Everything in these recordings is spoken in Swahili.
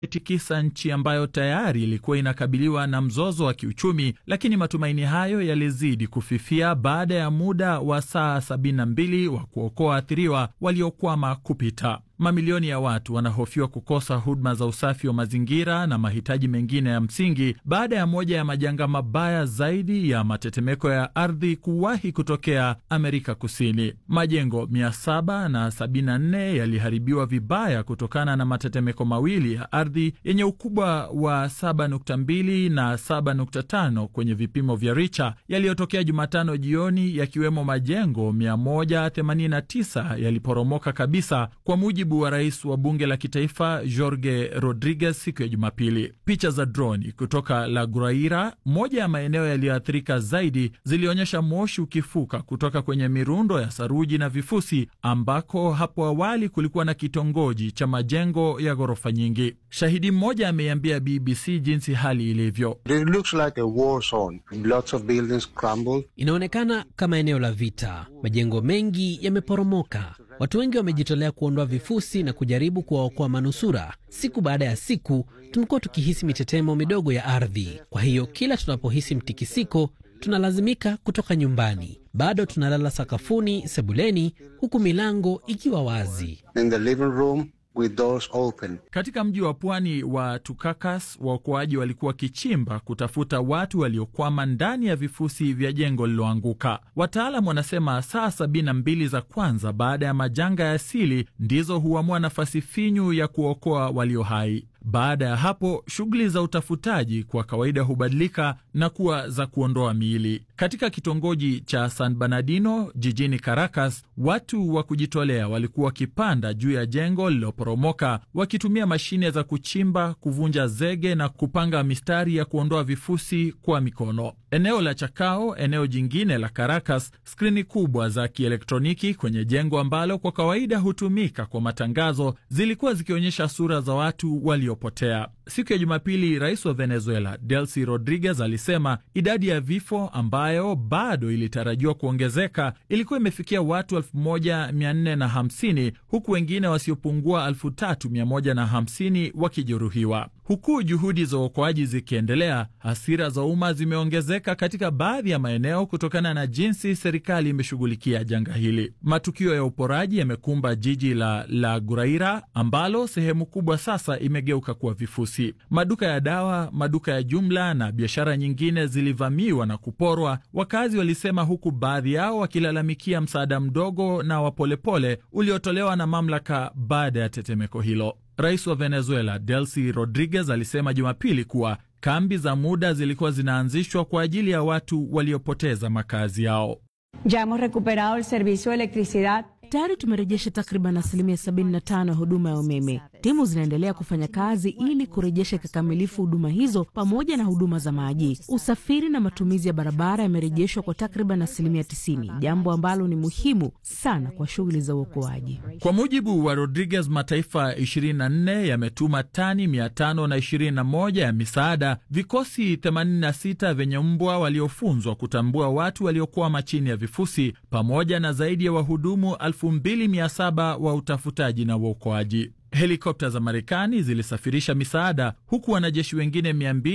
tikisa nchi ambayo tayari ilikuwa inakabiliwa na mzozo wa kiuchumi, lakini matumaini hayo yalizidi kufifia baada ya muda wa saa 72 wa kuokoa waathiriwa waliokwama kupita. Mamilioni ya watu wanahofiwa kukosa huduma za usafi wa mazingira na mahitaji mengine ya msingi baada ya moja ya majanga mabaya zaidi ya matetemeko ya ardhi kuwahi kutokea Amerika Kusini. Majengo 774 yaliharibiwa vibaya kutokana na matetemeko mawili ya ardhi yenye ukubwa wa 7.2 na 7.5 kwenye vipimo vya Richter yaliyotokea Jumatano jioni, yakiwemo majengo 189 yaliporomoka kabisa kwa mujibu wa rais wa bunge la kitaifa Jorge Rodriguez siku ya Jumapili. Picha za droni kutoka La Guaira, moja ya maeneo yaliyoathirika zaidi, zilionyesha moshi ukifuka kutoka kwenye mirundo ya saruji na vifusi ambako hapo awali kulikuwa na kitongoji cha majengo ya ghorofa nyingi. Shahidi mmoja ameiambia BBC jinsi hali ilivyo. Inaonekana kama eneo la vita, majengo mengi yameporomoka. Watu wengi wamejitolea kuondoa vifusi na kujaribu kuwaokoa manusura. Siku baada ya siku, tumekuwa tukihisi mitetemo midogo ya ardhi. Kwa hiyo kila tunapohisi mtikisiko, tunalazimika kutoka nyumbani. Bado tunalala sakafuni, sebuleni, huku milango ikiwa wazi. In the living room with doors open. Katika mji wa pwani wa Tukakas, waokoaji walikuwa wakichimba kutafuta watu waliokwama ndani ya vifusi vya jengo lililoanguka. Wataalam wanasema saa sabini na mbili za kwanza baada ya majanga ya asili ndizo huamua nafasi finyu ya kuokoa walio hai. Baada ya hapo shughuli za utafutaji kwa kawaida hubadilika na kuwa za kuondoa miili. Katika kitongoji cha San Bernardino jijini Caracas, watu wa kujitolea walikuwa wakipanda juu ya jengo lililoporomoka wakitumia mashine za kuchimba, kuvunja zege na kupanga mistari ya kuondoa vifusi kwa mikono. Eneo la Chacao, eneo jingine la Caracas, skrini kubwa za kielektroniki kwenye jengo ambalo kwa kawaida hutumika kwa matangazo zilikuwa zikionyesha sura za watu waliopotea. Siku ya Jumapili, rais wa Venezuela Delcy Rodriguez alisema idadi ya vifo ambayo bado ilitarajiwa kuongezeka ilikuwa imefikia watu 1450 huku wengine wasiopungua 3150 wakijeruhiwa. Huku juhudi za uokoaji zikiendelea, hasira za umma zimeongezeka katika baadhi ya maeneo kutokana na jinsi serikali imeshughulikia janga hili. Matukio ya uporaji yamekumba jiji la La Guaira ambalo sehemu kubwa sasa imegeuka kuwa vifusi. Maduka ya dawa, maduka ya jumla na biashara nyingine zilivamiwa na kuporwa, wakazi walisema, huku baadhi yao wakilalamikia msaada mdogo na wa polepole uliotolewa na mamlaka baada ya tetemeko hilo. Rais wa Venezuela Delcy Rodriguez alisema Jumapili kuwa kambi za muda zilikuwa zinaanzishwa kwa ajili ya watu waliopoteza makazi yao. Ya hemos recuperado el servicio de electricidad Tayari tumerejesha takriban asilimia 75 ya huduma ya umeme. Timu zinaendelea kufanya kazi ili kurejesha kikamilifu huduma hizo pamoja na huduma za maji. Usafiri na matumizi ya barabara yamerejeshwa kwa takriban asilimia 90, jambo ambalo ni muhimu sana kwa shughuli za uokoaji. Kwa mujibu wa Rodriguez, mataifa 24 yametuma tani 521 ya misaada, vikosi 86 vyenye mbwa waliofunzwa kutambua watu waliokwama chini ya vifusi, pamoja na zaidi ya wahudumu 2700 wa utafutaji na uokoaji. Helikopta za Marekani zilisafirisha misaada huku wanajeshi wengine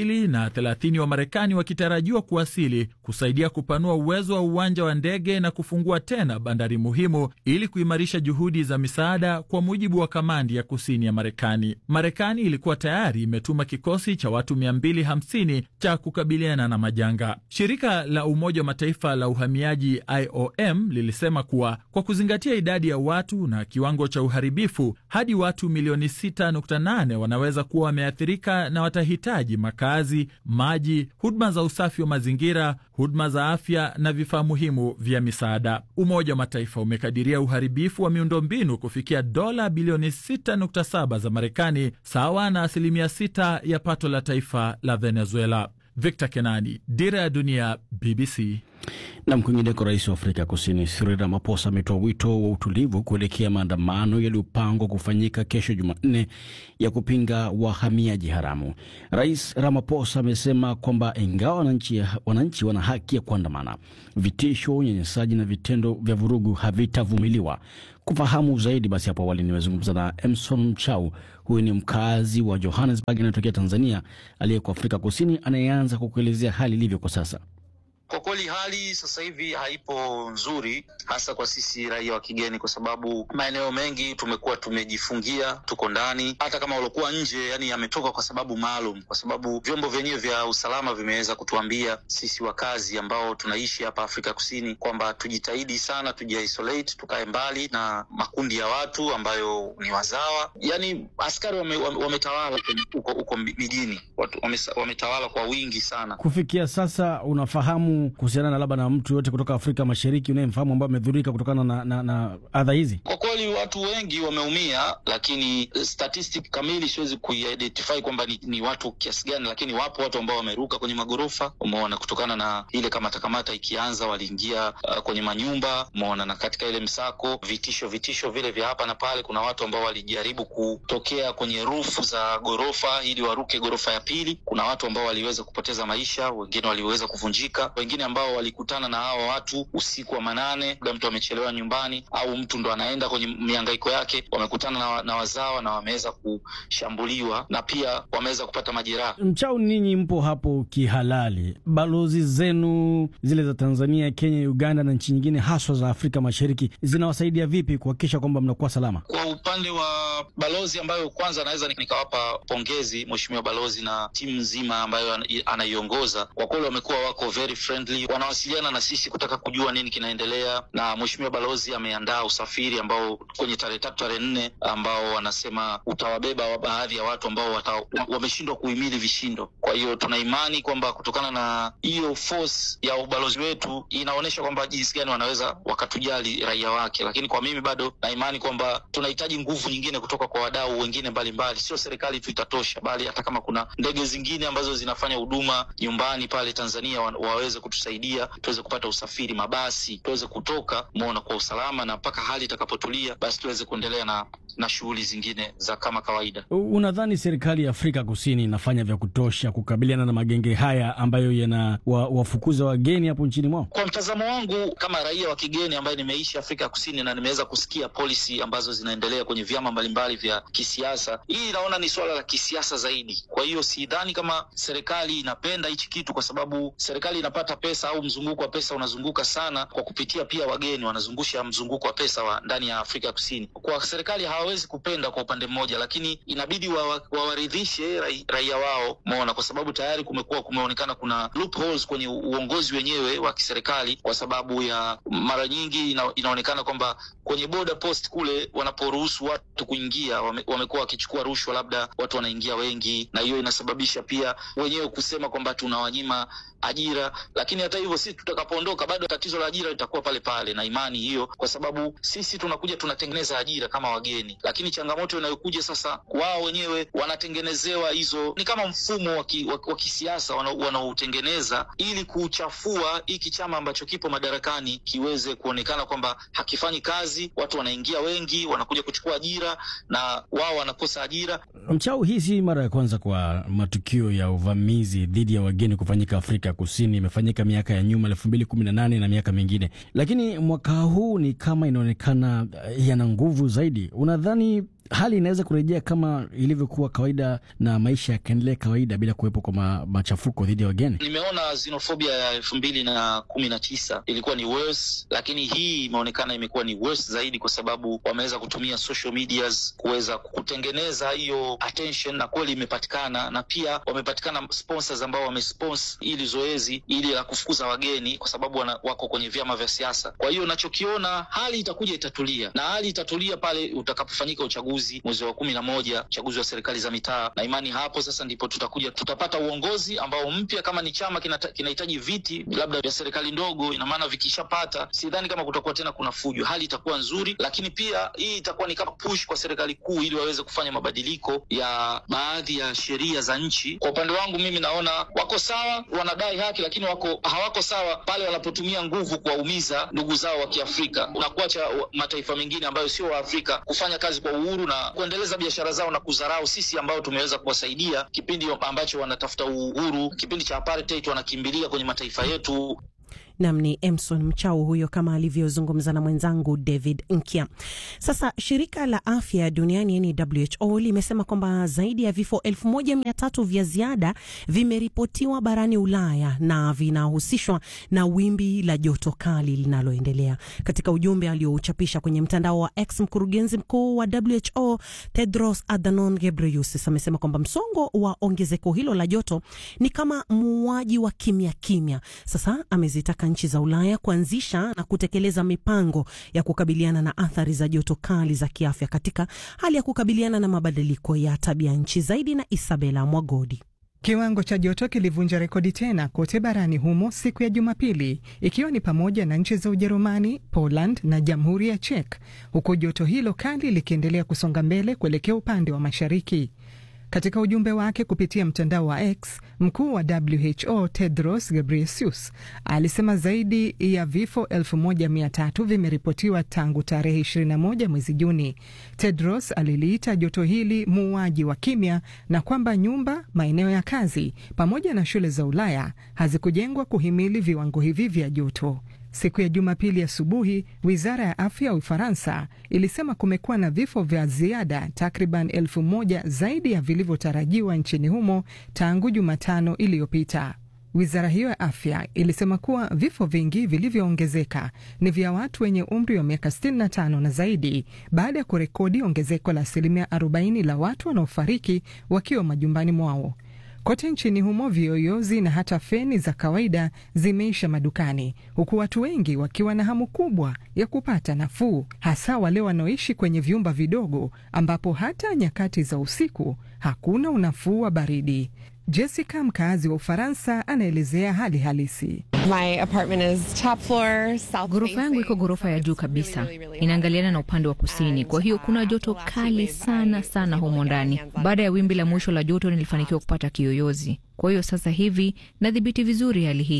230 wa Marekani wakitarajiwa kuwasili kusaidia kupanua uwezo wa uwanja wa ndege na kufungua tena bandari muhimu ili kuimarisha juhudi za misaada, kwa mujibu wa kamandi ya kusini ya Marekani. Marekani ilikuwa tayari imetuma kikosi cha watu 250 cha kukabiliana na majanga. Shirika la Umoja wa Mataifa la uhamiaji IOM lilisema kuwa kwa kuzingatia idadi ya watu na kiwango cha uharibifu hadi watu milioni 6.8 wanaweza kuwa wameathirika na watahitaji makazi, maji, huduma za usafi wa mazingira, huduma za afya na vifaa muhimu vya misaada. Umoja wa Mataifa umekadiria uharibifu wa miundombinu kufikia dola bilioni 6.7 za Marekani, sawa na asilimia 6 ya pato la taifa la Venezuela. Victor Kenani, Dira ya Dunia, BBC. Na kwingineko, rais wa Afrika Kusini Cyril Ramaphosa ametoa wito wa utulivu kuelekea maandamano yaliyopangwa kufanyika kesho Jumanne ya kupinga wahamiaji haramu. Rais Ramaphosa amesema kwamba ingawa wananchi, wananchi wana haki ya kuandamana, vitisho, unyanyasaji na vitendo vya vurugu havitavumiliwa. Kufahamu zaidi, basi hapo awali nimezungumza na Emson Mchau. Huyu ni mkazi wa Johannesburg anayetokea Tanzania, aliyeko Afrika Kusini, anayeanza kwa kuelezea hali ilivyo kwa sasa. Kwa kweli hali sasa hivi haipo nzuri, hasa kwa sisi raia wa kigeni, kwa sababu maeneo mengi tumekuwa tumejifungia, tuko ndani. Hata kama waliokuwa nje, yani yametoka kwa sababu maalum, kwa sababu vyombo vyenyewe vya usalama vimeweza kutuambia sisi wakazi ambao tunaishi hapa Afrika Kusini kwamba tujitahidi sana, tujiisolate, tukae mbali na makundi ya watu ambayo ni wazawa. Yani askari wametawala wame huko huko mijini, watu wametawala kwa wingi sana. Kufikia sasa unafahamu kuhusiana na labda na mtu yote kutoka Afrika Mashariki unayemfahamu ambaye amedhurika kutokana na, na, na adha hizi? Kwa kweli watu wengi wameumia, lakini statistic kamili siwezi kuidentify kwamba ni, ni watu kiasi gani, lakini wapo watu ambao wameruka kwenye magorofa, umeona, kutokana na ile kamata kamata ikianza, waliingia uh, kwenye manyumba, umeona, na katika ile msako, vitisho vitisho vile vya hapa na pale, kuna watu ambao walijaribu kutokea kwenye rufu za gorofa ili waruke gorofa ya pili. Kuna watu ambao waliweza kupoteza maisha, wengine waliweza kuvunjika wengine ambao walikutana na hawa watu usiku wa manane, labda mtu amechelewa nyumbani au mtu ndo anaenda kwenye mihangaiko yake, wamekutana na, na wazawa na wameweza kushambuliwa na pia wameweza kupata majeraha. Mchau, ninyi mpo hapo kihalali, balozi zenu zile za Tanzania, Kenya, Uganda na nchi nyingine haswa za Afrika Mashariki zinawasaidia vipi kuhakikisha kwamba mnakuwa salama? Kwa upande wa balozi ambayo kwanza naweza nikawapa pongezi mheshimiwa balozi na timu nzima ambayo anaiongoza, kwa kweli wamekuwa wako very friendly, wanawasiliana na sisi kutaka kujua nini kinaendelea, na mheshimiwa balozi ameandaa usafiri ambao kwenye tarehe tatu tarehe nne ambao wanasema utawabeba baadhi ya watu ambao wameshindwa kuhimili vishindo. Kwa hiyo tuna imani kwamba kutokana na hiyo force ya ubalozi wetu inaonyesha kwamba jinsi gani wanaweza wakatujali raia wake, lakini kwa mimi bado na imani kwamba tunahitaji nguvu nyingine kutoka kwa wadau wengine mbalimbali, sio serikali tu itatosha, bali hata kama kuna ndege zingine ambazo zinafanya huduma nyumbani pale Tanzania wa, waweze kutusaidia tuweze kupata usafiri, mabasi tuweze kutoka mona kwa usalama, na mpaka hali itakapotulia, basi tuweze kuendelea na, na shughuli zingine za kama kawaida. Unadhani serikali ya Afrika Kusini inafanya vya kutosha kukabiliana na magenge haya ambayo yana wa, wafukuza wageni hapo nchini mwao? Kwa mtazamo wangu kama raia wa kigeni ambaye nimeishi Afrika Kusini na nimeweza kusikia policy ambazo zinaendelea kwenye vyama mbalimbali vya kisiasa, hii naona ni suala la kisiasa zaidi. Kwa hiyo sidhani kama serikali inapenda hichi kitu, kwa sababu serikali inapata pesa au mzunguko wa pesa unazunguka sana kwa kupitia pia wageni, wanazungusha mzunguko wa pesa wa ndani ya Afrika Kusini. Kwa serikali hawawezi kupenda kwa upande mmoja, lakini inabidi wawaridhishe wa, wa raia wao mona, kwa sababu tayari kumekuwa kumeonekana kuna loopholes kwenye uongozi wenyewe wa kiserikali, kwa sababu ya mara nyingi ina, inaonekana kwamba kwenye border post kule wanaporuhusu watu kuingia wame, wamekuwa wakichukua rushwa, labda watu wanaingia wengi, na hiyo inasababisha pia wenyewe kusema kwamba tunawanyima ajira, lakini hata hivyo sisi tutakapoondoka bado tatizo la ajira litakuwa pale pale, na imani hiyo, kwa sababu sisi tunakuja tunatengeneza ajira kama wageni, lakini changamoto inayokuja sasa, wao wenyewe wanatengenezewa hizo, ni kama mfumo wa kisiasa wanaotengeneza ili kuchafua hiki chama ambacho kipo madarakani kiweze kuonekana kwamba hakifanyi kazi, watu wanaingia wengi, wanakuja kuchukua ajira na wao wanakosa ajira. Mchau, hii si mara ya kwanza kwa matukio ya uvamizi dhidi ya wageni kufanyika Afrika Kusini. Imefanyika miaka ya nyuma elfu mbili kumi na nane na miaka mingine, lakini mwaka huu ni kama inaonekana yana nguvu zaidi. Unadhani hali inaweza kurejea kama ilivyokuwa kawaida na maisha yakaendelea kawaida bila kuwepo kwa ma, machafuko dhidi ya wageni? Nimeona xenofobia ya elfu mbili na kumi na tisa ilikuwa ni worse, lakini hii imeonekana imekuwa ni worse zaidi, kwa sababu wameweza kutumia social medias kuweza kutengeneza hiyo attention, na kweli imepatikana, na pia wamepatikana sponsors ambao wamesponsor ili zoezi ili la kufukuza wageni, kwa sababu wana, wako kwenye vyama vya siasa. Kwa hiyo nachokiona, hali itakuja itatulia, na hali itatulia pale utakapofanyika uchaguzi uchaguzi mwezi wa kumi na moja, uchaguzi wa serikali za mitaa, na imani hapo sasa ndipo tutakuja tutapata uongozi ambao mpya. Kama ni chama kinahitaji viti labda vya serikali ndogo, ina maana vikishapata, sidhani kama kutakuwa tena kuna fujo, hali itakuwa nzuri, lakini pia hii itakuwa ni kama push kwa serikali kuu ili waweze kufanya mabadiliko ya baadhi ya sheria za nchi. Kwa upande wangu mimi naona wako sawa, wanadai haki, lakini wako hawako sawa pale wanapotumia nguvu kuwaumiza ndugu zao wa Kiafrika na kuacha mataifa mengine ambayo sio wa Afrika kufanya kazi kwa uhuru na kuendeleza biashara zao na kudharau sisi ambao tumeweza kuwasaidia kipindi ambacho wanatafuta uhuru, kipindi cha apartheid, wanakimbilia kwenye mataifa yetu. Nam ni Emson Mchau huyo, kama alivyozungumza na mwenzangu David Nkya. Sasa shirika la afya duniani yani WHO limesema kwamba zaidi ya vifo elfu moja mia tatu vya ziada vimeripotiwa barani Ulaya na vinahusishwa na wimbi la joto kali linaloendelea. Katika ujumbe aliouchapisha kwenye mtandao wa X, mkurugenzi mkuu wa WHO Tedros Adhanom Ghebreyesus amesema kwamba msongo wa ongezeko hilo la joto ni kama muuaji wa kimya kimya. Sasa amezitaka nchi za Ulaya kuanzisha na kutekeleza mipango ya kukabiliana na athari za joto kali za kiafya katika hali ya kukabiliana na mabadiliko ya tabia nchi. Zaidi na Isabela Mwagodi. Kiwango cha joto kilivunja rekodi tena kote barani humo siku ya Jumapili, ikiwa ni pamoja na nchi za Ujerumani, Poland na Jamhuri ya Czech, huku joto hilo kali likiendelea kusonga mbele kuelekea upande wa mashariki. Katika ujumbe wake kupitia mtandao wa X, mkuu wa WHO Tedros Ghebreyesus alisema zaidi ya vifo elfu moja mia tatu vimeripotiwa tangu tarehe 21 mwezi Juni. Tedros aliliita joto hili muuaji wa kimya na kwamba nyumba, maeneo ya kazi pamoja na shule za Ulaya hazikujengwa kuhimili viwango hivi vya joto. Siku ya Jumapili asubuhi, wizara ya afya ya Ufaransa ilisema kumekuwa na vifo vya ziada takriban elfu moja zaidi ya vilivyotarajiwa nchini humo tangu Jumatano iliyopita. Wizara hiyo ya afya ilisema kuwa vifo vingi vilivyoongezeka ni vya watu wenye umri wa miaka 65 na zaidi, baada ya kurekodi ongezeko la asilimia 40 la watu wanaofariki wakiwa majumbani mwao. Kote nchini humo viyoyozi na hata feni za kawaida zimeisha madukani, huku watu wengi wakiwa na hamu kubwa ya kupata nafuu, hasa wale wanaoishi kwenye vyumba vidogo ambapo hata nyakati za usiku hakuna unafuu wa baridi. Jessica, mkaazi wa Ufaransa, anaelezea hali halisi. Ghorofa yangu iko ghorofa ya juu kabisa, inaangaliana na upande wa kusini, kwa hiyo kuna joto kali sana sana humo ndani. Baada ya wimbi la mwisho la joto, nilifanikiwa kupata kiyoyozi, kwa hiyo sasa hivi nadhibiti vizuri hali hii.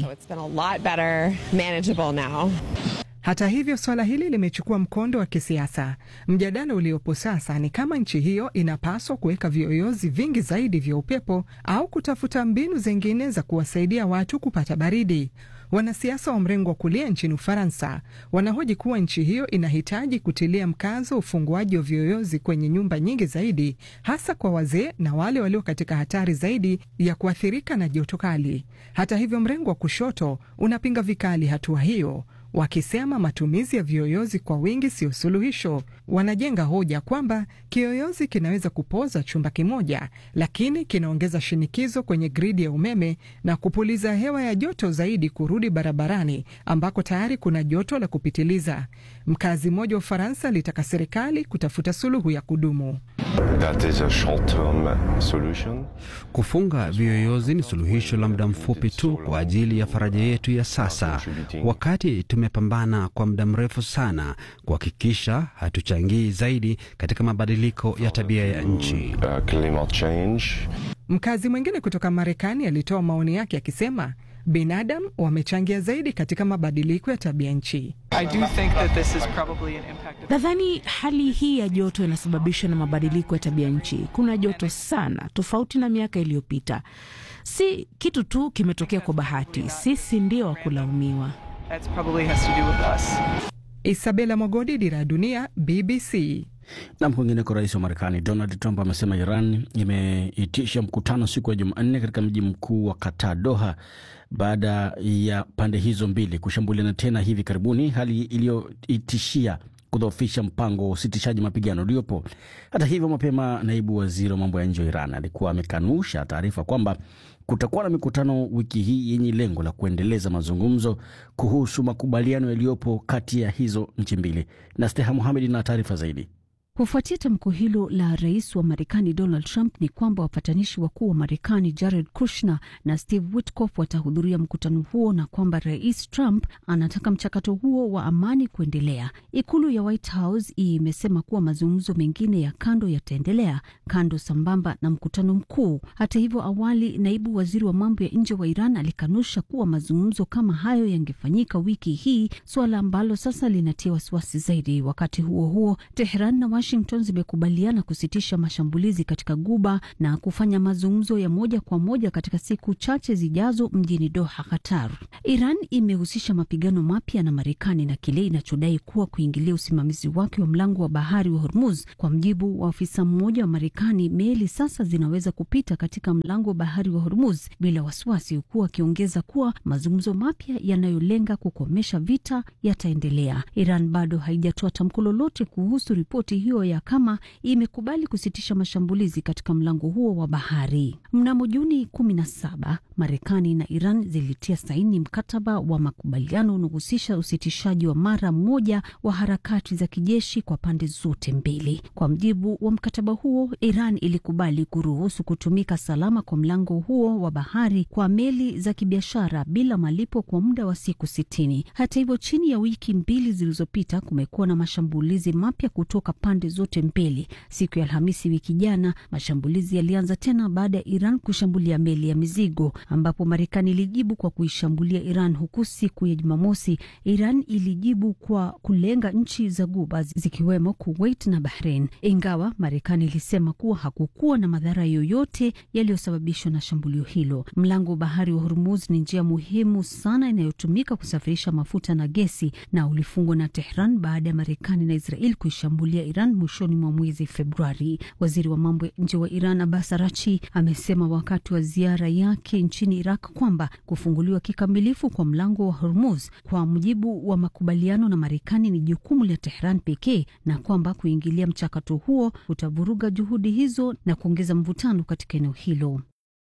Hata hivyo swala hili limechukua mkondo wa kisiasa. Mjadala uliopo sasa ni kama nchi hiyo inapaswa kuweka viyoyozi vingi zaidi vya upepo au kutafuta mbinu zingine za kuwasaidia watu kupata baridi. Wanasiasa wa mrengo wa kulia nchini Ufaransa wanahoji kuwa nchi hiyo inahitaji kutilia mkazo ufunguaji wa viyoyozi kwenye nyumba nyingi zaidi, hasa kwa wazee na wale walio katika hatari zaidi ya kuathirika na joto kali. Hata hivyo, mrengo wa kushoto unapinga vikali hatua hiyo wakisema matumizi ya viyoyozi kwa wingi sio suluhisho. Wanajenga hoja kwamba kiyoyozi kinaweza kupoza chumba kimoja, lakini kinaongeza shinikizo kwenye gridi ya umeme na kupuliza hewa ya joto zaidi kurudi barabarani ambako tayari kuna joto la kupitiliza. Mkazi mmoja wa Ufaransa alitaka serikali kutafuta suluhu ya kudumu. That is a short-term solution. Kufunga viyoyozi ni suluhisho la muda mfupi tu kwa ajili ya faraja yetu ya sasa, wakati tumepambana kwa muda mrefu sana kuhakikisha hatuchangii zaidi katika mabadiliko ya tabia ya nchi. Uh, climate change. Mkazi mwingine kutoka Marekani alitoa maoni yake akisema binadamu wamechangia zaidi katika mabadiliko ya tabia nchi. Nadhani hali hii ya joto inasababishwa na mabadiliko ya tabia nchi. Kuna joto sana, tofauti na miaka iliyopita. Si kitu tu kimetokea kwa bahati, sisi ndio wa kulaumiwa. Isabela Mogodi, Dira ya Dunia, BBC. Na kwingineko, rais wa Marekani Donald Trump amesema Iran imeitisha mkutano siku ya Jumanne katika mji mkuu wa Qatar, Doha, baada ya pande hizo mbili kushambuliana tena hivi karibuni, hali iliyoitishia kudhoofisha mpango wa usitishaji mapigano uliopo. Hata hivyo, mapema naibu waziri wa mambo ya nje wa Iran alikuwa amekanusha taarifa kwamba kutakuwa na mikutano wiki hii yenye lengo la kuendeleza mazungumzo kuhusu makubaliano yaliyopo kati ya hizo nchi mbili. Na Steha Muhamed na taarifa zaidi. Kufuatia tamko hilo la rais wa Marekani Donald Trump ni kwamba wapatanishi wakuu wa Marekani Jared Kushner na Steve Witkoff watahudhuria mkutano huo na kwamba rais Trump anataka mchakato huo wa amani kuendelea. Ikulu ya White House imesema kuwa mazungumzo mengine ya kando yataendelea kando sambamba na mkutano mkuu. Hata hivyo, awali naibu waziri wa mambo ya nje wa Iran alikanusha kuwa mazungumzo kama hayo yangefanyika wiki hii, suala ambalo sasa linatia wasiwasi zaidi. Wakati huo huo, Tehran na Washington zimekubaliana kusitisha mashambulizi katika Guba na kufanya mazungumzo ya moja kwa moja katika siku chache zijazo mjini Doha, Qatar. Iran imehusisha mapigano mapya na Marekani na kile inachodai kuwa kuingilia usimamizi wake wa mlango wa bahari wa Hormuz. Kwa mjibu wa afisa mmoja wa Marekani, meli sasa zinaweza kupita katika mlango wa bahari wa Hormuz bila wasiwasi, huku akiongeza kuwa mazungumzo mapya yanayolenga kukomesha vita yataendelea. Iran bado haijatoa tamko lolote kuhusu ripoti hiyo ya kama imekubali kusitisha mashambulizi katika mlango huo wa bahari. Mnamo Juni kumi na saba, Marekani na Iran zilitia saini mkataba wa makubaliano unaohusisha usitishaji wa mara moja wa harakati za kijeshi kwa pande zote mbili. Kwa mjibu wa mkataba huo, Iran ilikubali kuruhusu kutumika salama kwa mlango huo wa bahari kwa meli za kibiashara bila malipo kwa muda wa siku sitini. Hata hivyo, chini ya wiki mbili zilizopita kumekuwa na mashambulizi mapya kutoka pande zote mbili. Siku ya Alhamisi wiki jana, mashambulizi yalianza tena baada ya Iran kushambulia meli ya mizigo, ambapo Marekani ilijibu kwa kuishambulia Iran, huku siku ya Jumamosi Iran ilijibu kwa kulenga nchi za Guba zikiwemo Kuwait na Bahrain, ingawa Marekani ilisema kuwa hakukuwa na madhara yoyote yaliyosababishwa na shambulio hilo. Mlango wa bahari wa Hormuz ni njia muhimu sana inayotumika kusafirisha mafuta na gesi na ulifungwa na Tehran baada ya Marekani na Israel kuishambulia Iran mwishoni mwa mwezi Februari. Waziri wa mambo ya nje wa Iran Abbas Arachi amesema wakati wa ziara yake nchini Iraq kwamba kufunguliwa kikamilifu kwa mlango wa Hormuz kwa mujibu wa makubaliano na Marekani ni jukumu la Tehran pekee na kwamba kuingilia mchakato huo kutavuruga juhudi hizo na kuongeza mvutano katika eneo hilo.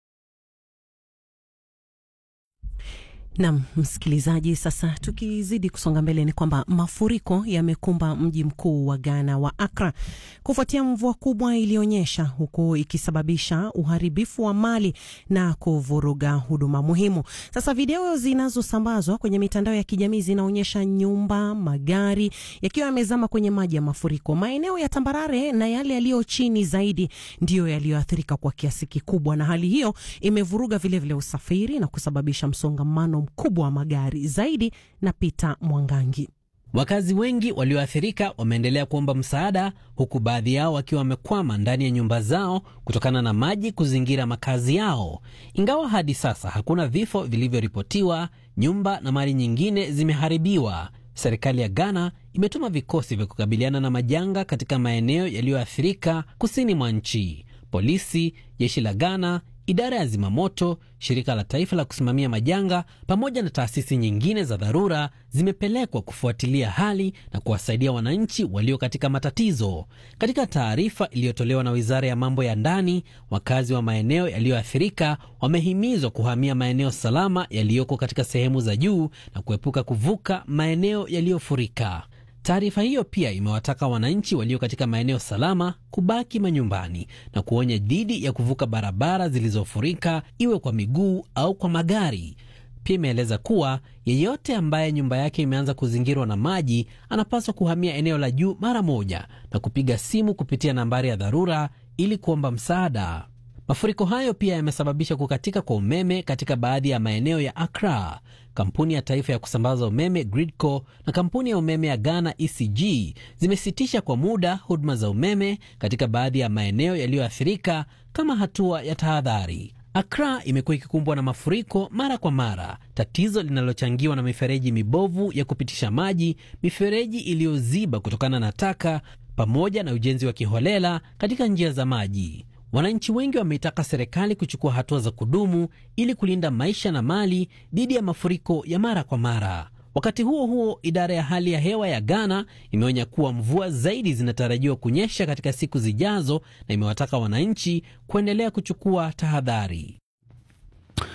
Nam msikilizaji, sasa tukizidi kusonga mbele, ni kwamba mafuriko yamekumba mji mkuu wa Ghana wa Accra kufuatia mvua kubwa iliyonyesha, huku ikisababisha uharibifu wa mali na kuvuruga huduma muhimu. Sasa video zinazosambazwa kwenye mitandao ya kijamii zinaonyesha nyumba, magari yakiwa yamezama kwenye maji ya mafuriko. Maeneo ya tambarare na yale yaliyo chini zaidi ndiyo yaliyoathirika kwa kiasi kikubwa, na hali hiyo imevuruga vilevile vile usafiri na kusababisha msongamano mkubwa wa magari zaidi. Na Peter Mwangangi. Wakazi wengi walioathirika wameendelea kuomba msaada, huku baadhi yao wakiwa wamekwama ndani ya nyumba zao kutokana na maji kuzingira makazi yao. Ingawa hadi sasa hakuna vifo vilivyoripotiwa, nyumba na mali nyingine zimeharibiwa. Serikali ya Ghana imetuma vikosi vya kukabiliana na majanga katika maeneo yaliyoathirika kusini mwa nchi. Polisi, jeshi la Ghana, idara ya zimamoto, shirika la taifa la kusimamia majanga pamoja na taasisi nyingine za dharura zimepelekwa kufuatilia hali na kuwasaidia wananchi walio katika matatizo. Katika taarifa iliyotolewa na wizara ya mambo ya ndani, wakazi wa maeneo yaliyoathirika wamehimizwa kuhamia maeneo salama yaliyoko katika sehemu za juu na kuepuka kuvuka maeneo yaliyofurika. Taarifa hiyo pia imewataka wananchi walio katika maeneo salama kubaki manyumbani na kuonya dhidi ya kuvuka barabara zilizofurika iwe kwa miguu au kwa magari. Pia imeeleza kuwa yeyote ambaye nyumba yake imeanza kuzingirwa na maji anapaswa kuhamia eneo la juu mara moja na kupiga simu kupitia nambari ya dharura ili kuomba msaada. Mafuriko hayo pia yamesababisha kukatika kwa umeme katika baadhi ya maeneo ya Accra. Kampuni ya taifa ya kusambaza umeme Gridco na kampuni ya umeme ya Ghana ECG zimesitisha kwa muda huduma za umeme katika baadhi ya maeneo yaliyoathirika kama hatua ya tahadhari. Accra imekuwa ikikumbwa na mafuriko mara kwa mara, tatizo linalochangiwa na mifereji mibovu ya kupitisha maji, mifereji iliyoziba kutokana na taka, pamoja na ujenzi wa kiholela katika njia za maji. Wananchi wengi wameitaka serikali kuchukua hatua za kudumu ili kulinda maisha na mali dhidi ya mafuriko ya mara kwa mara. Wakati huo huo, idara ya hali ya hewa ya Ghana imeonya kuwa mvua zaidi zinatarajiwa kunyesha katika siku zijazo na imewataka wananchi kuendelea kuchukua tahadhari.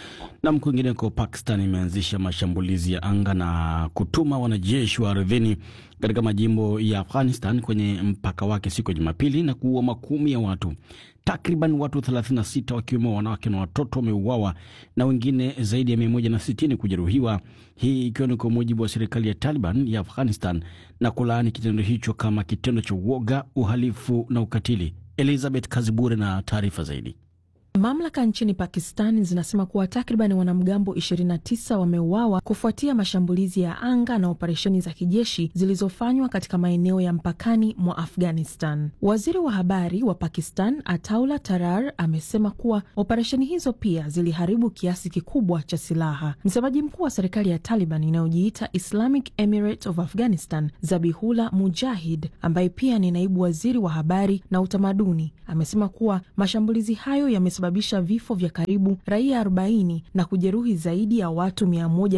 Nam, kwingineko, Pakistan imeanzisha mashambulizi ya anga na kutuma wanajeshi wa ardhini katika majimbo ya Afghanistan kwenye mpaka wake siku ya Jumapili na kuua makumi ya watu. Takriban watu 36 wakiwemo wanawake na watoto wameuawa na wengine zaidi ya 160 kujeruhiwa, hii ikiwa ni kwa mujibu wa serikali ya Taliban ya Afghanistan na kulaani kitendo hicho kama kitendo cha uoga, uhalifu na ukatili. Elizabeth Kazibure na taarifa zaidi. Mamlaka nchini Pakistan zinasema kuwa takriban wanamgambo 29 wameuawa kufuatia mashambulizi ya anga na operesheni za kijeshi zilizofanywa katika maeneo ya mpakani mwa Afghanistan. Waziri wa habari wa Pakistan Ataullah Tarar amesema kuwa operesheni hizo pia ziliharibu kiasi kikubwa cha silaha. Msemaji mkuu wa serikali ya Taliban inayojiita Islamic Emirate of Afghanistan Zabihullah Mujahid, ambaye pia ni naibu waziri wa habari na utamaduni, amesema kuwa mashambulizi hayo yamesababisha vifo vya karibu raia 40 na kujeruhi zaidi ya watu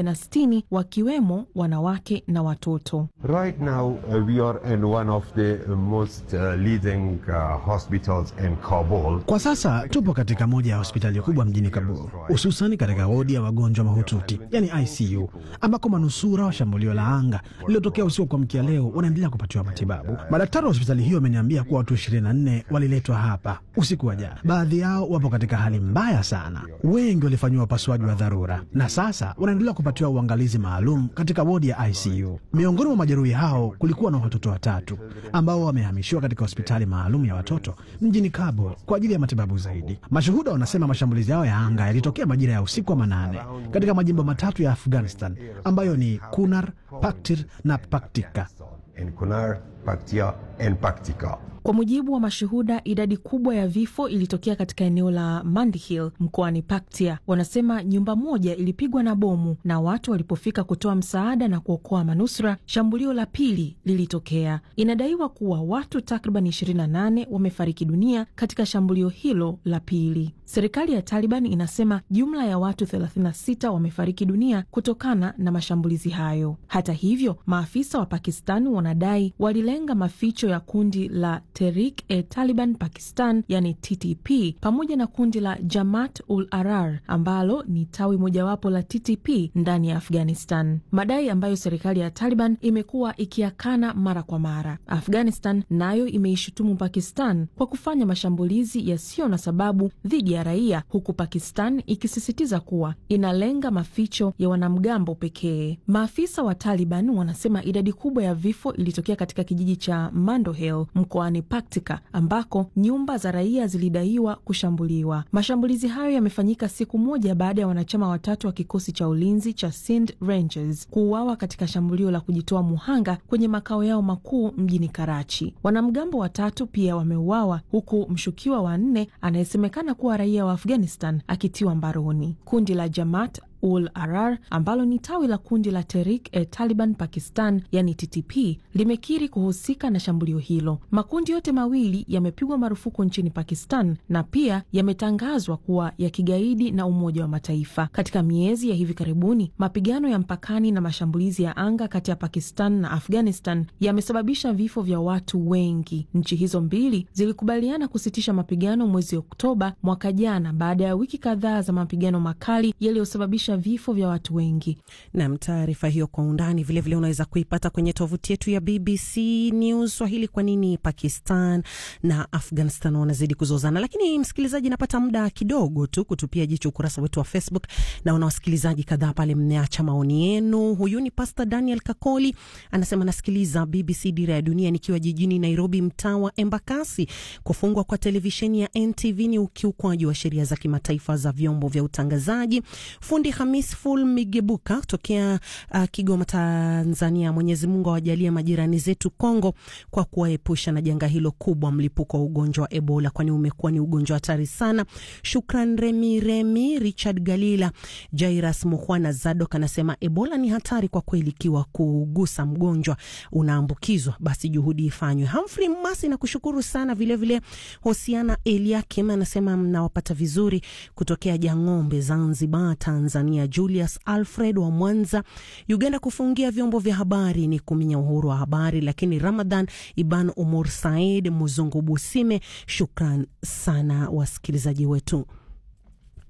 160 wakiwemo wanawake na watoto. Right now, uh, we are in one of the most uh, leading uh, hospitals in Kabul. Kwa sasa tupo katika moja ya hospitali kubwa mjini Kabul, hususani katika wodi ya wagonjwa mahututi, yani ICU, ambako manusura wa shambulio la anga lililotokea usiku wa kuamkia leo wanaendelea kupatiwa matibabu. Madaktari wa hospitali hiyo wameniambia kuwa watu 24 waliletwa hapa usiku wa jana. Baadhi yao wapo katika hali mbaya sana, wengi walifanyiwa upasuaji wa dharura na sasa wanaendelea kupatiwa uangalizi maalum katika wodi ya ICU. Miongoni mwa majeruhi hao kulikuwa na watoto watatu ambao wamehamishiwa katika hospitali maalum ya watoto mjini Kabul kwa ajili ya matibabu zaidi. Mashuhuda wanasema mashambulizi yao ya anga yalitokea majira ya usiku wa manane katika majimbo matatu ya Afghanistan ambayo ni Kunar, Paktir na Paktika. In Kunar, Paktia and Paktika. Kwa mujibu wa mashuhuda, idadi kubwa ya vifo ilitokea katika eneo la Mandihil mkoani Paktia. Wanasema nyumba moja ilipigwa na bomu, na watu walipofika kutoa msaada na kuokoa manusura, shambulio la pili lilitokea. Inadaiwa kuwa watu takriban 28 wamefariki dunia katika shambulio hilo la pili. Serikali ya Taliban inasema jumla ya watu 36 wamefariki dunia kutokana na mashambulizi hayo. Hata hivyo, maafisa wa Pakistan wanadai walilenga maficho ya kundi la Tehrik-e-Taliban Pakistan yani TTP pamoja na kundi la Jamaat ul Ahrar ambalo ni tawi mojawapo la TTP ndani ya Afghanistan, madai ambayo serikali ya Taliban imekuwa ikiakana mara kwa mara. Afghanistan nayo imeishutumu Pakistan kwa kufanya mashambulizi yasiyo na sababu dhidi ya raia, huku Pakistan ikisisitiza kuwa inalenga maficho ya wanamgambo pekee. Maafisa wa Taliban wanasema idadi kubwa ya vifo ilitokea katika kijiji cha Mandohel mkoani Paktika ambako nyumba za raia zilidaiwa kushambuliwa. Mashambulizi hayo yamefanyika siku moja baada ya wanachama watatu wa kikosi cha ulinzi cha Sind Rangers kuuawa katika shambulio la kujitoa muhanga kwenye makao yao makuu mjini Karachi. Wanamgambo watatu pia wameuawa huku mshukiwa wa nne anayesemekana kuwa raia wa Afghanistan akitiwa mbaroni. Kundi la Jamaat ul Ahrar ambalo ni tawi la kundi la Tehrik-e-Taliban Pakistan yani TTP limekiri kuhusika na shambulio hilo. Makundi yote mawili yamepigwa marufuku nchini Pakistan na pia yametangazwa kuwa ya kigaidi na Umoja wa Mataifa. Katika miezi ya hivi karibuni, mapigano ya mpakani na mashambulizi ya anga kati ya Pakistan na Afghanistan yamesababisha vifo vya watu wengi. Nchi hizo mbili zilikubaliana kusitisha mapigano mwezi Oktoba mwaka jana baada ya wiki kadhaa za mapigano makali yaliyosababisha vifo vya watu wengi. Nam, taarifa hiyo kwa undani vilevile unaweza kuipata kwenye tovuti yetu ya BBC News Swahili. Kwa nini Pakistan na Afghanistan wanazidi kuzozana? Lakini msikilizaji, napata muda kidogo tu kutupia jicho ukurasa wetu wa Facebook. Naona wasikilizaji kadhaa pale mmeacha maoni yenu. Huyu ni Pastor Daniel Kakoli anasema, nasikiliza BBC Dira ya Dunia nikiwa jijini Nairobi, mtaa wa Embakasi. Kufungwa kwa televisheni ya NTV ni ukiukwaji wa sheria za kimataifa za vyombo vya utangazaji. Fundi Hamis Ful Migebuka tokea uh, Kigoma, Tanzania. Mwenyezi Mungu awajalie majirani zetu Kongo kwa kuwaepusha na janga hilo kubwa, mlipuko wa ugonjwa wa Ebola, kwani umekuwa ni ugonjwa hatari sana. Shukran Remi Remi, Richard Galila, Jairas Muhwana Zadok anasema Ebola ni hatari kwa kweli, ikiwa kugusa mgonjwa unaambukizwa basi juhudi ifanywe. Humphrey Masi na kushukuru sana vilevile. Hosiana Eliakim anasema mnawapata vizuri kutokea Jang'ombe, Zanzibar, Tanzania. Julius Alfred wa Mwanza, Uganda, kufungia vyombo vya habari ni kuminya uhuru wa habari. Lakini Ramadhan Iban Umur Said Muzungu Busime, shukran sana wasikilizaji wetu.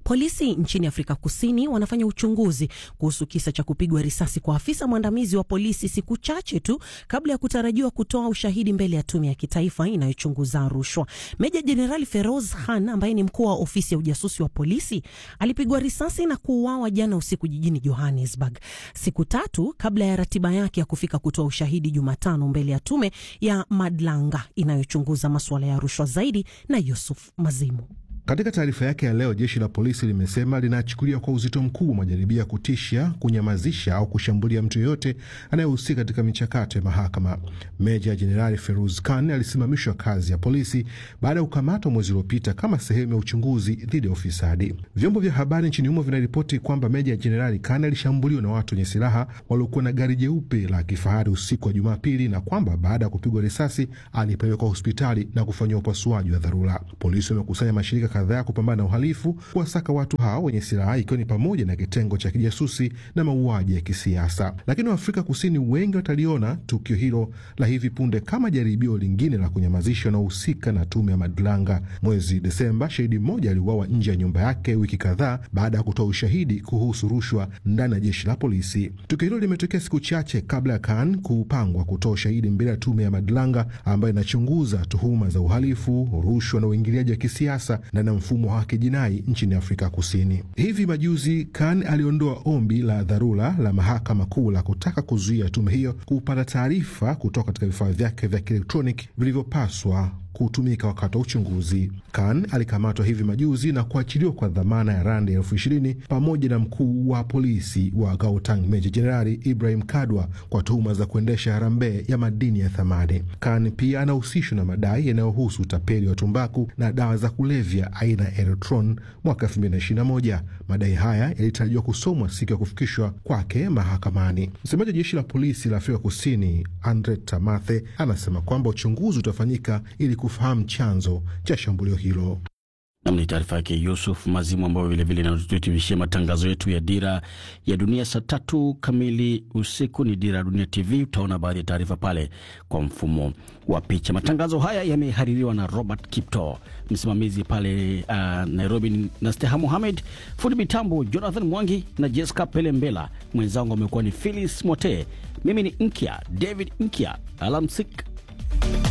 Polisi nchini Afrika Kusini wanafanya uchunguzi kuhusu kisa cha kupigwa risasi kwa afisa mwandamizi wa polisi siku chache tu kabla ya kutarajiwa kutoa ushahidi mbele ya tume ya kitaifa inayochunguza rushwa. Meja Jenerali Feroz Khan ambaye ni mkuu wa ofisi ya ujasusi wa polisi alipigwa risasi na kuuawa jana usiku jijini Johannesburg, siku tatu kabla ya ratiba yake ya kufika kutoa ushahidi Jumatano mbele ya tume ya Madlanga inayochunguza masuala ya rushwa zaidi na Yusuf Mazimu. Katika taarifa yake ya leo, jeshi la polisi limesema linachukulia kwa uzito mkubwa majaribio ya kutisha, kunyamazisha au kushambulia mtu yeyote anayehusika katika michakato ya mahakama. Meja Jenerali Feruz Khan alisimamishwa kazi ya polisi baada ya kukamatwa mwezi uliopita kama sehemu ya uchunguzi dhidi ya ufisadi. Vyombo vya habari nchini humo vinaripoti kwamba Meja Jenerali Khan alishambuliwa na watu wenye silaha waliokuwa na gari jeupe la kifahari usiku wa Jumapili, na kwamba baada ya kupigwa risasi alipelekwa hospitali na kufanyiwa upasuaji wa dharura. Polisi wamekusanya mashirika kadhaa kupambana na uhalifu kuwasaka watu hao wenye silaha ikiwa ni pamoja na kitengo cha kijasusi na mauaji ya kisiasa. Lakini Waafrika Kusini wengi wataliona tukio hilo la hivi punde kama jaribio lingine la kunyamazisha wanaohusika na tume ya Madlanga. Mwezi Desemba, shahidi mmoja aliuawa nje ya nyumba yake wiki kadhaa baada ya kutoa ushahidi kuhusu rushwa ndani ya jeshi la polisi. Tukio hilo limetokea siku chache kabla ya Khan kupangwa kutoa ushahidi mbele ya tume ya Madlanga ambayo inachunguza tuhuma za uhalifu, rushwa na uingiliaji wa kisiasa na mfumo wa haki jinai nchini Afrika Kusini. Hivi majuzi Khan aliondoa ombi la dharura la mahakama kuu la kutaka kuzuia tume hiyo kupata taarifa kutoka katika vifaa vyake vya kielektroniki vilivyopaswa kutumika wakati wa uchunguzi. Khan alikamatwa hivi majuzi na kuachiliwa kwa dhamana ya randi elfu ishirini pamoja na mkuu wa polisi wa Gauteng Meja Jenerali Ibrahim Kadwa kwa tuhuma za kuendesha harambee ya madini ya thamani. Khan pia anahusishwa na madai yanayohusu utapeli wa tumbaku na dawa za kulevya aina ya Eritron mwaka 2021. Madai haya yalitarajiwa kusomwa siku ya kufikishwa kwake mahakamani. Msemaji wa jeshi la polisi la Afrika Kusini Andre Tamathe anasema kwamba uchunguzi utafanyika ili kufahamu chanzo cha shambulio hilo. Nam ni taarifa yake Yusuf Mazimu, ambayo vilevile inatuhitimishia matangazo yetu ya Dira ya Dunia. Saa tatu kamili usiku ni Dira ya Dunia TV. Utaona baadhi ya taarifa pale kwa mfumo wa picha. Matangazo haya yamehaririwa na Robert Kipto, msimamizi pale uh, Nairobi na Steha Muhamed, fundi mitambo Jonathan Mwangi na Jessica Pelembela. Mwenzangu amekuwa ni Philis Mote, mimi ni Nkya David Nkya. Alamsik.